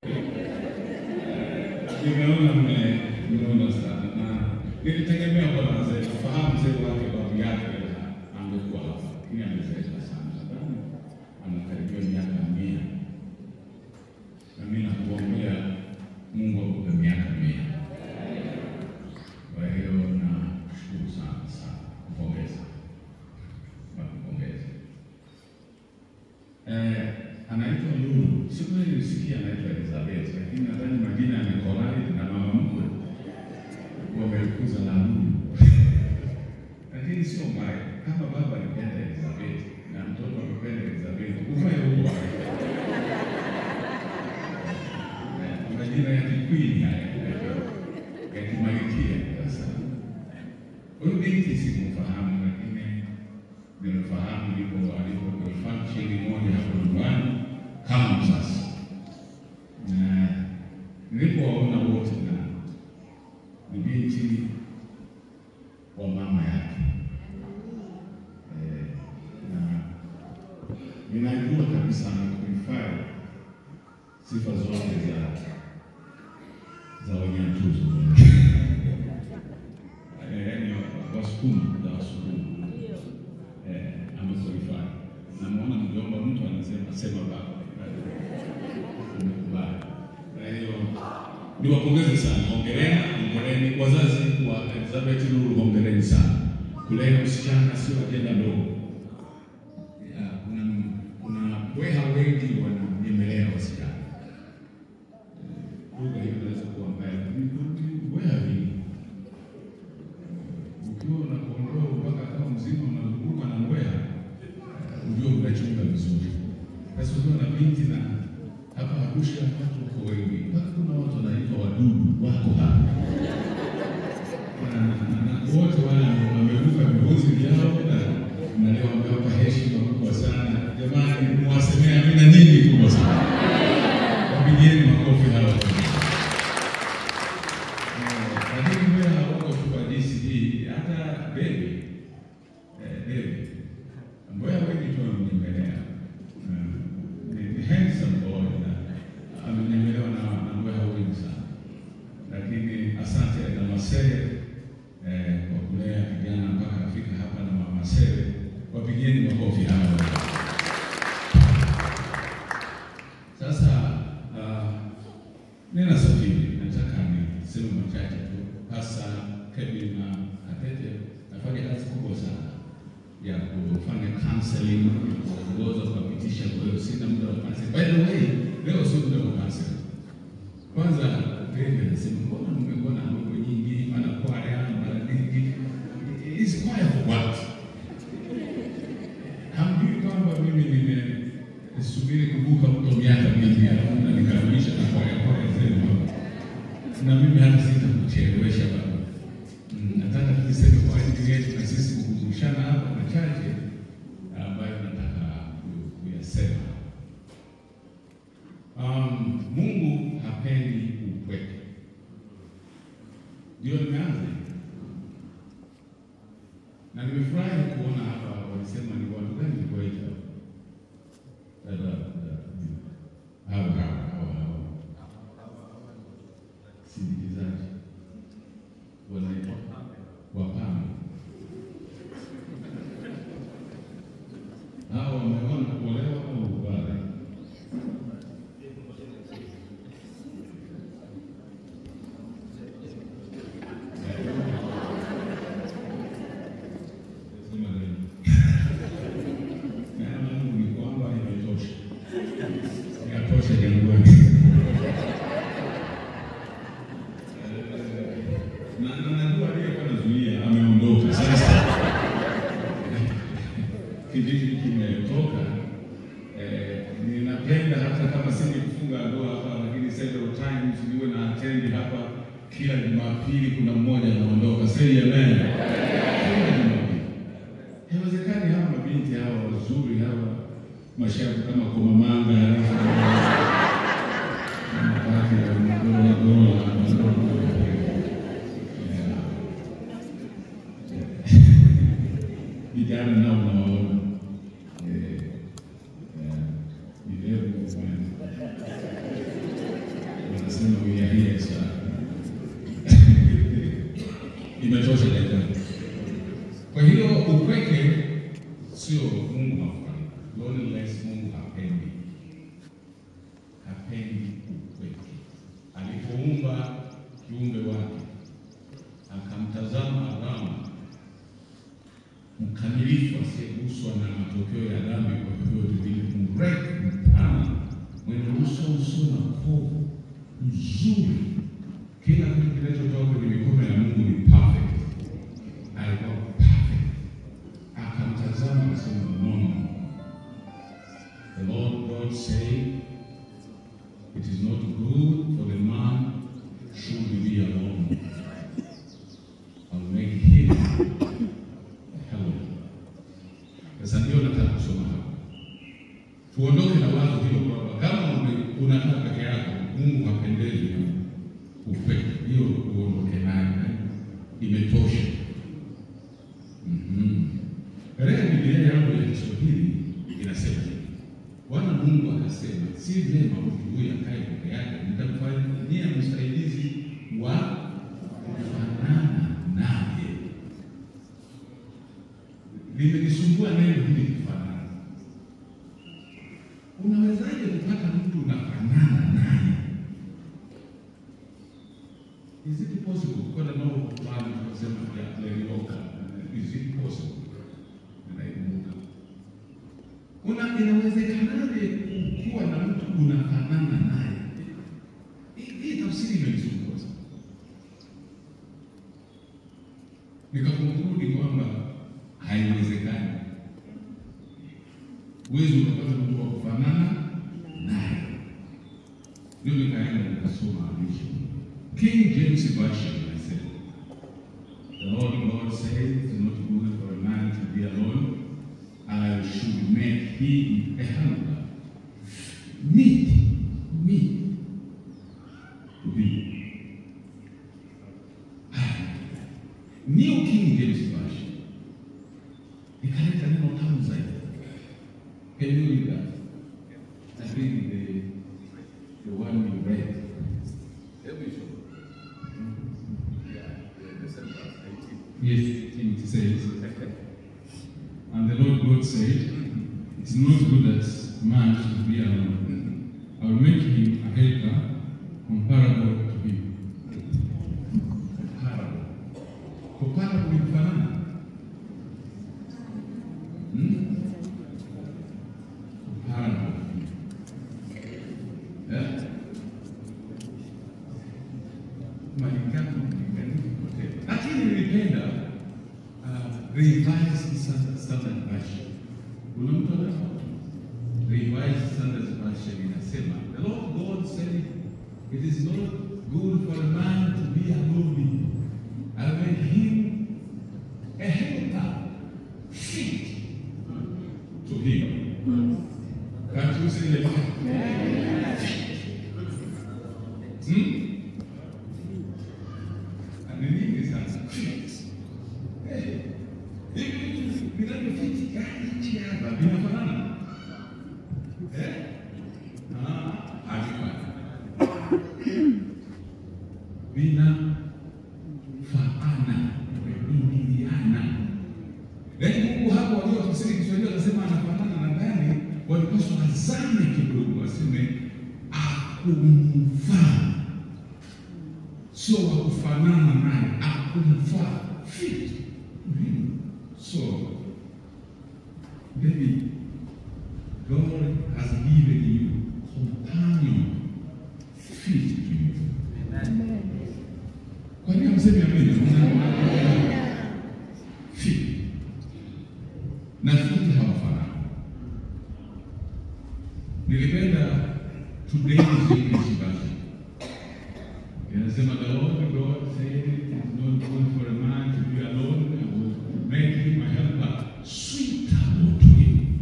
Nimeona mmeona sana na nilitegemea kwa mzee kufahamu mzee wake babu yake angekuwa hapa, lakini amezeeka sana, nadhani anakaribia miaka mia, na mimi nakuombea Mungu akupe miaka mia. Kwa hiyo nashukuru sana sana, kupongeza nakupongeza. Eh, anaitwa Lulu. Siku ile nilisikia anaitwa Elizabeth, lakini nadhani majina yamekolai na mama mkwe wamekuza na Lulu. Lakini sio mbaya, kama baba alipenda Elizabeth na mtoto amependa Elizabeth, uvae huo. Eh, Majina ya kikwini haya ya kimalikia. Sasa huyu binti sikumfahamu, lakini nimefahamu ndipo alipo kwenye function moja hapo nyumbani kama msasa, na nilipowaona wote na ni binti wa mama yake eh, na ninajua kabisa amequalify sifa zote za za Wanyantuzu eh, yaani Wasukuma za Wasukuma eh, amequalify. Namuona mjomba mtu anasema sema baba umekubali. Kwa hiyo niwapongeze sana, hongereni, hongereni wazazi wa Elizabeth Lulu, hongereni sana. Kulea msichana sio ajenda ndogo. Ya, Kuna kuna weha wengi wananyemelea wasichana, lugha hiyo inaweza kuwa mbaya, lakini ni weha vingi ukiwa na kondoo mpaka kama mzima unazunguka na mbweha, ujue unachunga vizuri. Sasa ukiwa na binti na hapa Arusha watu wako wengi, mpaka kuna watu wanaitwa wadudu wako hapa Na- na- na wote wale ambao wamevuka vibuzi vyao na na leo wamewapa heshima kubwa sana. Jamani, mwasemea mina nyingi kubwa sana, wapigieni makofi hawa. Lakini pia hawako tu kwa jinsi hii, hata bebi eh, bebi ambaye wengi tu wamenyemelea Eh, ni ni handsome boy na amenyemelewa na na mbweha wengi sana, lakini asante na Masere eh, kwa kulea kijana mpaka afika hapa na mama Masere, wapigieni makofi hawa. Sasa uh, nina safiri, nataka niseme machache tu, hasa Kevin na Katete nafanya kazi kubwa sana ya kufanya counseling, kuongoza, kuwapitisha. Kwa hiyo sina muda wa counseling. By the way, leo sio muda wa counseling. Kwanza David anasema mbona mmekuwa na mambo nyingi, mara kwaya, mara nini? Hizi kwaya for what? Hamjui kwamba mimi nimesubiri kuvuka mto miaka mingi alafu na nikamilisha na kwaya kwaya zenu hapa. na mimi hata sitakuchelewesha baba. Mm, Nataka tuseme kwa ajili yetu na sisi kukumbushana hapa machache ambayo nataka ku- kuyasema. Um, Mungu hapendi upweke. Ndio nimeanza hivi. na nimefurahi kuona hapa walisema ni watu gani kuwaita dada dada- hao hao hao hao sindikizaji wanaitwa wapambe. Hao wameona kuolewa au bado? Sema nini? Neno la Mungu ni kwamba imetosha. Inatosha jangwani. Na na najua aliyekuwa anazuia ameondoka sasa. Kijiji kimetoka. Eh, ninapenda hata kama sije kufunga ndoa hapa, lakini several times niwe na attend hapa kila Jumapili, kuna mmoja anaondoka. Say amen. Kila Jumapili. Haiwezekani hawa mabinti hawa wazuri hawa mashavu kama komamanga halafu mapati ya madola dola vijana nao nawaona Eh, eh, ni very good man. Nasema we are here sir. Imetosha dakika. Kwa hiyo upweke sio Mungu hafanyi. Loneliness Mungu hapendi. Hapendi upweke. Alipoumba kiumbe wake akamtazama Adamu mkamilifu asiyeguswa na matokeo ya dhambi kwa vyovyote vile, mrefu, mpana, mwenye uso usio na kovu, mzuri, kila kitu kinachotoka kwenye mikono ya Mungu ni perfect. Alikuwa perfect, akamtazama akasema, no, no. The Lord God said, it is not good for the man should be alone. I'll make him hello. Sasa ndio nataka kusoma hapa, tuondoke na wazo hilo kwamba kama ume- unakaa peke yako, Mungu hapendezi na upweke. Hiyo uondoke nayo, eh? imetosha. Mhm. Katika Biblia yangu ya Kiswahili inasema hivi, Bwana Mungu akasema, si vyema mtu huyu akae peke yake, nitamfanyia msaidizi wa kufanana naye. Limenisumbua neno hili kufanana. Unawezaje kupata mtu unafanana naye? Is it possible? Kuna nao fulani tunasema ya Lelioka. Is it possible? Naikumbuka. Una inawezekanaje kuwa na mtu unafanana naye? Hii- Hii tafsiri imenisumbua sana. Nikakonkludi kwamba haiwezekani. Huwezi ukapata mtu wa kufanana naye. Ndio nikaenda nikasoma andisho. King James Version inasema, The Lord God said, it is not good for a man to be alone. I should make him a helper. Meet me to be. New King James Version ikaleta neno tamu zaidi. Can you read that? I think the, the one you read. Hebu isome. Yeah, the same verse 18. Yes, 18 it says, And the Lord God said, It is not good that man should be alone. I will make him a helper comparable to him. Comparable. Comparable ni kufanana. Hmm? Comparable. Eh? Maligano mlinganifu potea. Lakini nilipenda uh, revised Standard Standard Version. Kuna mtu anafahamu? Revised Standard Version inasema, The Lord God said, it is not good for a man to be alone. I'll make him a helper fit to him. Can't you say that? Hmm? Ni nyingi sana. Fit. Eh, hivi vinavyofiti hichi hapa vinafanana? Eh? Ah, havifani. Vinafaana, vinaingiliana. Yaani Mungu hapo walio tafsiri Kiswahili wanasema anafanana na gani, walipaswa wazame kidogo, waseme akumfaa sio wa kufanana naye, akumfaa fit. Mhm. So maybe God has given you companion fit to you. Kwa nini hamsemi amina? Fit na fit hawafanani. Nilipenda today's English version. Inasema the Lord God said it is not good for a man to be alone and will make him a helper suitable to him.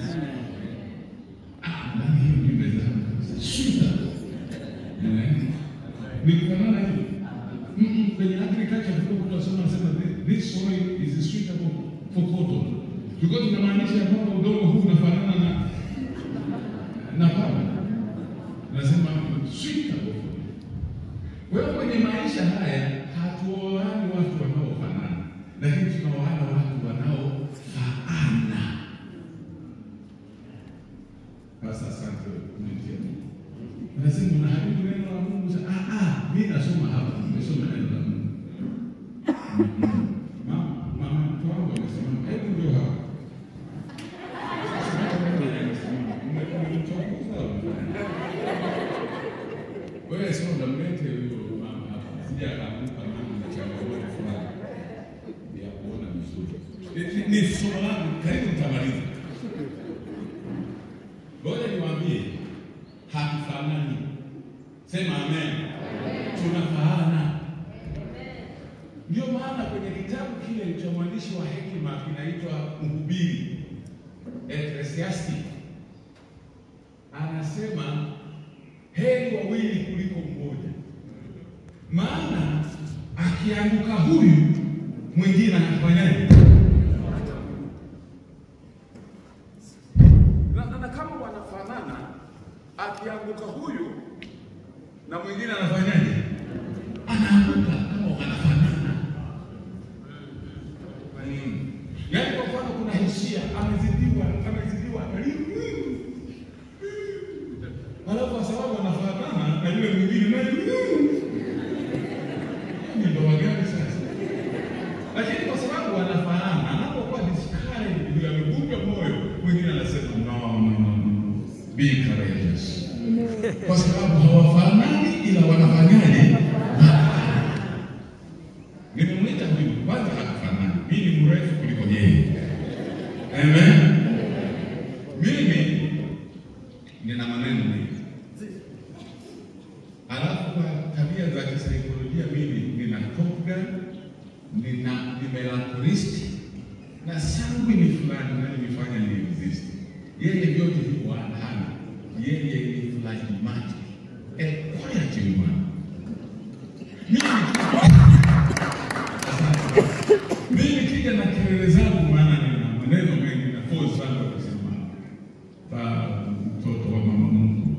Ah, ndani hiyo ndio imezama kabisa. Suitable. Eh? Ni kufanana hivi. Mm, Kwenye agriculture tulikuwa tunasoma nasema "Thi- this soil is suitable for cotton. Tulikuwa tunamaanisha ya kwamba udongo huu unafanana na na pamba. Nasema suitable. maisha haya hatuoani watu wanaofanana, lakini tunaoana watu wanaofaana. Sasa asante kumtia Mungu. Unasema unaharibu neno la Mungu. Sasa, Ah, ah, mimi nasoma hapa, nimesoma neno la Mungu. Mama, mama mtu wangu amesema, hebu ndio hapa. Wewe sio unamlete huyo mama hapa. Sija akaamka mama na changamoto fulani ya kuona vizuri. Ni- Ni somo langu, karibu nitamaliza. Ngoja niwaambie, hatufanani. Sema amen. Tunafaana. Ndio maana kwenye kitabu kile cha mwandishi wa hekima kinaitwa Mhubiri, Ecclesiastic, anasema heri wawili kuliko mmoja, maana akianguka huyu mwingine anafanyaje? Na, na, na kama wanafanana, akianguka huyu na mwingine anafanyaje? Anaanguka kama wanafanana. Yaani kwa mfano kuna hisia, amezidiwa, amezidiwa, alafu kwa sababu anafanana na yule mwingine naye ni ndoa gani sasa? Lakini kwa sababu wanafanana, anapokuwa discouraged, ndio amevunjwa moyo, mwingine anasema no, no, no, no, be courageous kwa sababu hawafanani ila wanafanyaje? Nimemwita huyu kwanza, hakufanani. Mimi ni mrefu kuliko yeye. Amen. Mimi nina maneno mengi, alafu kwa tabia za kisaikolojia mimi nina Top Gun, nina ni melancholisti na sanguini fulani na nilifanya ni exist. Yeye vyote hivyo hana. Yeye ni phlegmatic. A quiet woman. Mimi mimi nikija na kelele zangu, maana nina maneno mengi na force sana kusema pa mtoto wa mama Mungu.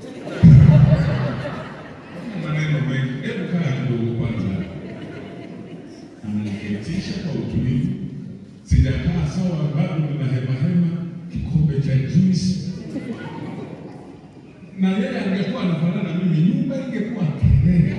Maneno mengi. Hebu kaa kidogo kwanza. Ananiketisha kwa utulivu. Sijakaa sawa, bado nina hema hema, kikombe cha juice na yeye angekuwa anafanana na mimi, nyumba ingekuwa kelele.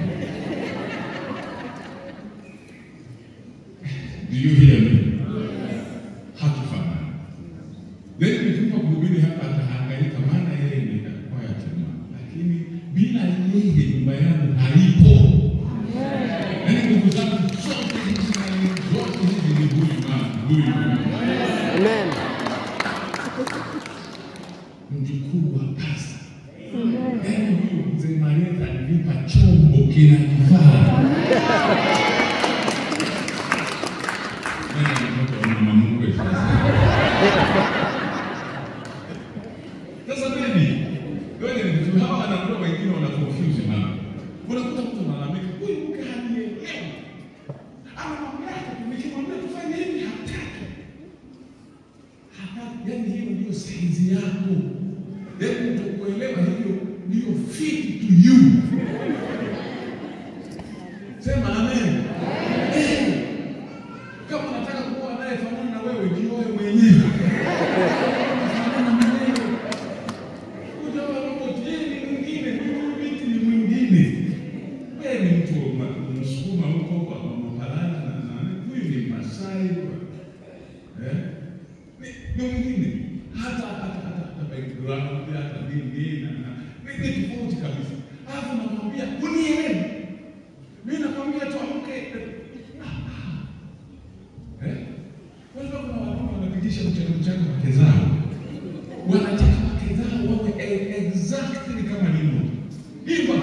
Do you hear me? Hatufanani. Then nikipa kuhubiri hapa atahangaika, maana yeye ni quiet man, lakini bila yeye nyumba yangu haipo. Yaani ndugu zangu, zote hizi na zote hizi ni huyu mama, huyu mama. Amen. mjukuu wa pasta. Yaani huyu mzee Marieta alinipa chombo kinakifaa. Mimi ni mtoto wa mama mkwe sasa. Sasa mimi wewe ni mtu hawa wanakuwa wengine wana confuse mama. Unakuta mtu analalamika, huyu mke hanielewi. Anamwambia nikimwambia tufanye hivi hataki. Hataki. Yaani hiyo ndio saizi yako. Yaani utakuelewa hiyo ndio fit to you. Sema amen. Eh. Kama unataka kuwa anayefanana na wewe, jioe mwenyewe. Fanana na wewe. Ujawa robot, yeye ni mwingine, huyu binti ni mwingine. Wewe ni mtu wa ma- Msukuma huko kwa Mapalana na na huyu ni Masai. Eh? Ni ni mwingine. Hata hata hata hata background hata nini na na ni ni tofauti kabisa. Alafu namwambia unielewe. Mimi nakwambia tu amke. Ah, ah. Eh? Kwanza kuna wanaume wanapitisha mchana mchana wake zao. Wanataka wake zao wawe e- exactly kama nini. Imba.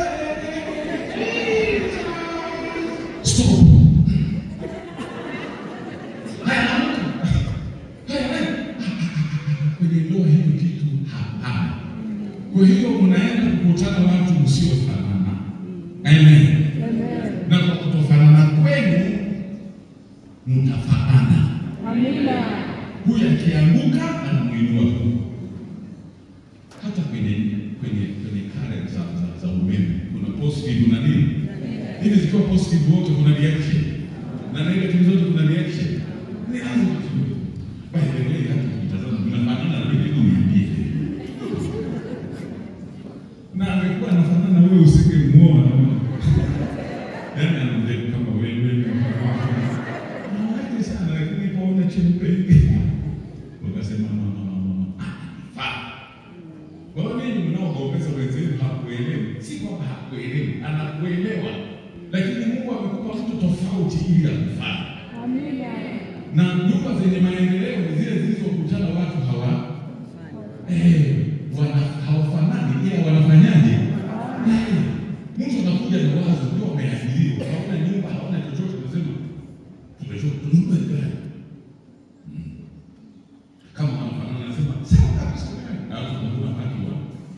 Stop. Haya, amka. Haya, haya. Kwenye ndoa hiyo kitu hapana. Kwa hiyo mnaenda kukutana watu msiofanana. Amen. Na kwa kutofanana kwenu mtafanana. Amina. Huyu akianguka anamwinua huyu. Hata kwenye kwenye kwenye current za, za, za umeme kuna positive na nini? hivi zikiwa positive wote kuna reaction na negative zote kuna reaction. Ni lazima tujue. By the way, hata mtazamo mnafanana na mimi, hebu niambie. Na amekuwa anafanana na wewe usingemuoa na wewe. Yaani anaongea kama wewe. Mwanamke sana lakini paona chembe hivi. Wakasema no no no no. Faa. Kwa hiyo ninyi mnaogombeza wenzenu hakuelewi. Si kwamba hakuelewi, anakuelewa. Lakini Mungu amekupa mtu tofauti ili akufanye. Amina. Na nyumba zenye maendeleo ni zile zilizokutana watu hawa eh, wana hawafanani ila wanafanyaje? Eh, mtu anakuja na wazo ndio ameathiriwa, haona nyumba, haona chochote, unasema tumeshoka tununue gari. Mm. Kama wanafanana anasema sawa kabisa, na watu wanakula haki wao.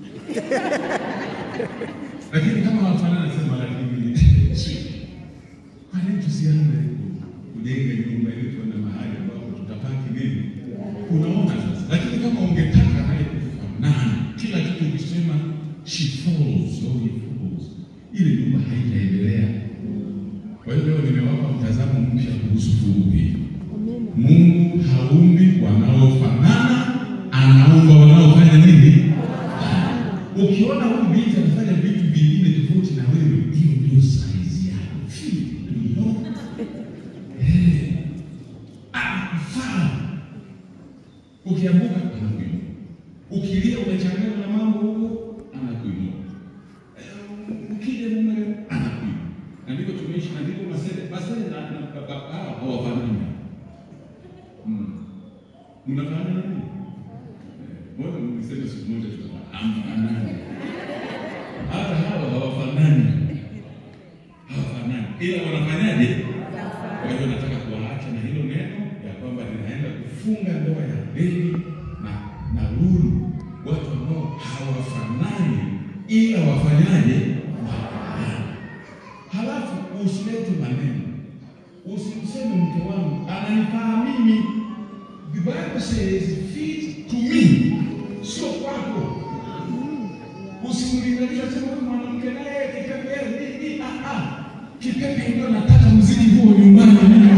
Lakini kama wanafanana anasema lakini sio kwa nini tusianze kujenga nyumba ili tuende mahali ambapo tutapaki nini? Unaona sasa. Lakini kama ungetaka naye kufanana, kila kitu ukisema she falls or he falls, ile nyumba haitaendelea. Kwa hiyo leo nimewapa mtazamo mpya kuhusu fungu hili. Amina. Mungu haumbi wanaofanana, anaumba wanaofanya nini? Ukiona huyu binti anafanya vitu vingine tofauti na wewe, hiyo ndio saizi yako. Feel it, you know? Eh, anakufaa. Ukianguka anakuinua, ukilia umechanganywa na mambo huko, anakuinua. Eh, Ukija mume anakuinua. Na ndivyo tumeishi, na ndivyo masele masele na na baba hao hawafanani. Mm. Mnafanana na nini? Mbona mlisema siku moja tutafahamana? Hata hawa hawafanani, hawafanani, ila wanafanyaje? Kwa hiyo nataka kuwaacha na hilo neno ya kwamba ninaenda kufunga ndoa ya Deni na na Lulu, watu ambao hawafanani, ila wafanyaje? Wafanani. Halafu usilete maneno, usimseme mke wangu ananifaa mimi. The Bible says fit to me, sio kwako. Usimlinganisha sema huyu mwanamke naye kipepe nini? Ah ah, kipepe ndio nataka mziki huo nyumbani mimi.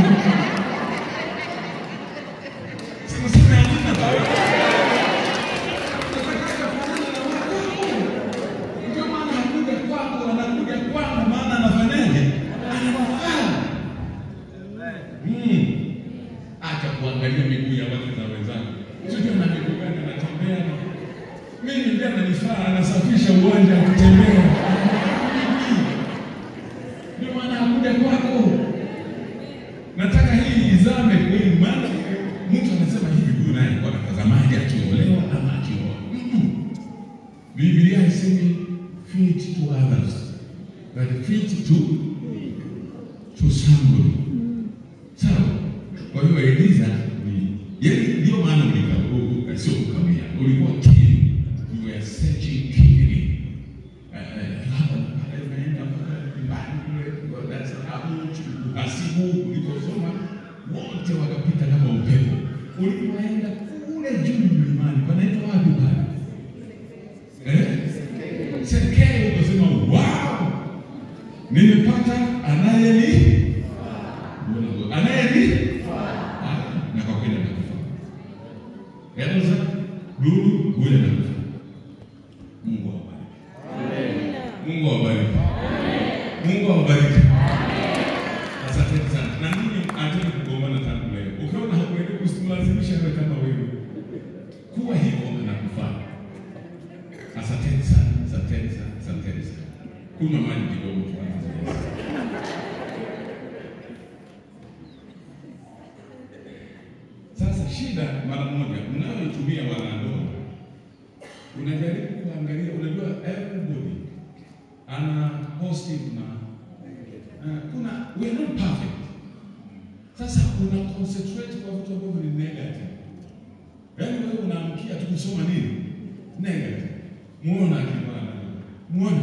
Simuseme amina. Nataka kufanana na wako. Ndio maana hakuja kwako, anakuja kwangu, maana anafanyaje? Anafaa. Mm. Acha kuangalia miguu ya watu za wenzangu. Sijui na miguu gani anatembea. Mimi ndiye ananifaa, anasafisha uwanja wa kutembea. Ndio maana hakuja kwako. Nataka hii izame kweli, maana mtu anasema hivi, huyu naye kwa natazamaji akiolewa ama akioa. Mm-mm. Biblia haisemi fit to others, but fit to to somebody. Sawa. Kwa hiyo Eliza ni yeye, ndio maana ulikauka, sio ukawia, ulikuwa keen, you were searching keenly. Eh, eh, hapa na pale, unaenda mpaka nyumbani kule, kwa Dar es Salaam, Asibu, ulikosoma wote wakapita kama upepo. Ulipoenda kule juu mlimani, panaitwa wapi pale? Eh? Sekei, ukasema wow, nimepata anayeni anayeni na kwa kweli atakufa. Elza Lulu huyu atakufa. Mungu awabariki. Mungu awabariki. Mungu awabariki. Asante sana. Na nini acheni kugombana tangu leo. Ukiona hakuelewi usimlazimishe awe kama wewe. Kuwa hivyo anakufaa. Asanteni sana. Asanteni sana. Asanteni sana. Kunywa maji kidogo tuanze. Sasa shida mara moja mnayoitumia wanandoa, unajaribu kuangalia, unajua everybody ana positive na uh, kuna we are not perfect. Sasa una concentrate kwa vitu ambavyo ni negative, yaani wewe unaamkia tu kusoma nini negative, muona akivana, muone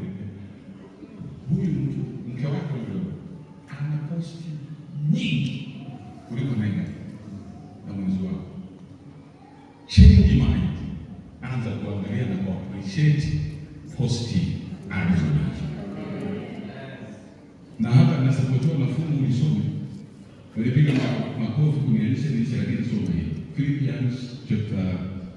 huyu mtu mke wako huyo ana positive nyingi kuliko negative na mwenzi wako. Change mind, anza kuangalia na kuappreciate positive alizo nazo. nasapotiwa na fungu ulisome. Walipiga ma- makofi kunialisha nilisha, lakini soma hii Philippians chapter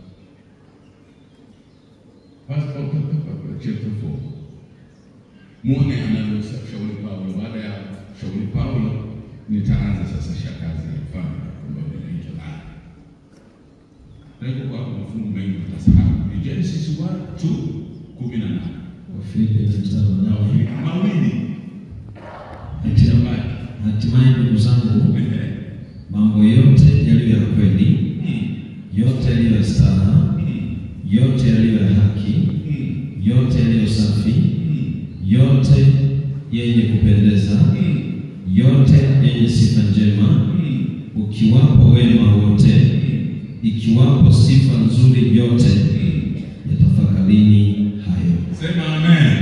First, oh, oh, oh, oh, chapter 4. Muone anavyoshauri Paulo. Baada ya shauri Paulo, nitaanza sasa shakazi ya mfano kwamba unaitwa nani. Niko kwa hapo mafungu mengi utasahau. Ni Genesis 1 2 18. Wafilipi mstari wa nane. Mawili. Hatimaye- Ambaye. Hatimaye ndugu zangu, Ehe. mambo yote yaliyo ya kweli, Mm. yote yaliyo ya staha, Mm. yote yaliyo ya haki, Mm. yote yaliyo safi, Mm. yote yenye kupendeza, Mm. yote yenye sifa njema, Mm. ukiwapo wema wote, Mm. ikiwapo sifa nzuri yote, Mm. yatafakarini hayo. Sema amen.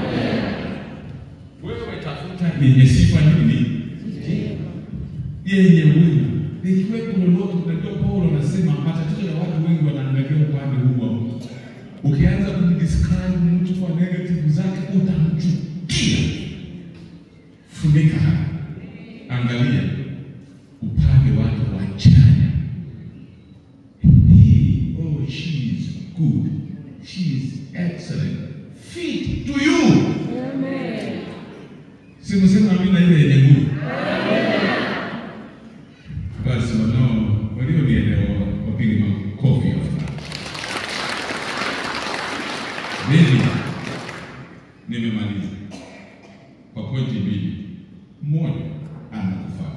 Wewe tafuta yenye sifa nini? Yenye wema. Ikiwepo lolote, unajua Paulo anasema matatizo ya watu wengi wanaangalia upande huu wa mtu. Ukianza kumdescribe mtu kwa negative zake utamchukia. Funika haya. Angalia upande wake wa chanya. He, oh, she is good. She is excellent. Fit to you. Simusema amina ile yenye nguvu. Basi wanao walionielewa wapige makofi ya furaha. Mimi nimemaliza kwa pointi mbili. Moja, anakufaa.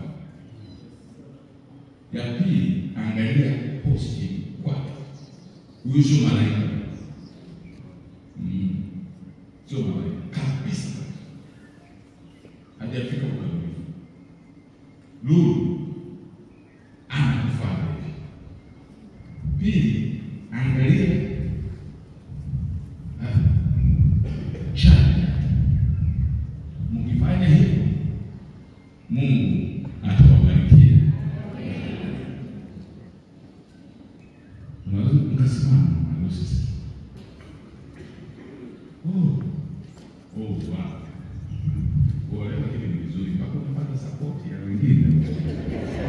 Ya pili, angalia positive kwake. Huyu sio malaika. Mm. Sio malaika kabisa. Hajafika ukamilifu. Lulu anakufaa hivi. Pili, angalia ah, chanya. Mkifanya hivyo, Mungu atawabarikia. Unaweza mkasimama mahali sasa. Oh, oh, wow. Kuolewa hili ni vizuri mpaka unapata support ya wengine.